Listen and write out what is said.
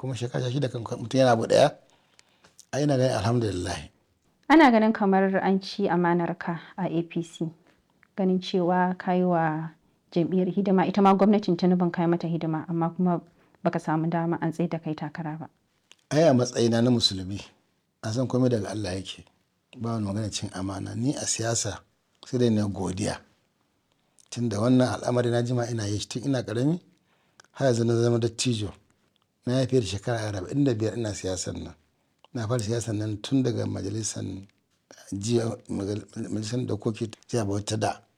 kuma shekara shida kan mutum yana abu ɗaya ai ina ganin alhamdulillah ana ganin kamar an ci amanarka a apc ganin cewa kayi wa jam'iyyar hidima ita ma gwamnatin tinubun kai mata hidima amma kuma baka samu dama an tsaye da kai takara ba ai a matsayina na musulmi a san komai daga Allah yake ba wani magana cin amana ni a siyasa sai dai na godiya tunda wannan al'amari na jima ina yi tun ina karami har yanzu na zama dattijo na ya fiye da shekara arba'in da biyar ina siyasar nan na fara siyasar nan tun daga majalisar jiya majalisar dokoki jiya bauta da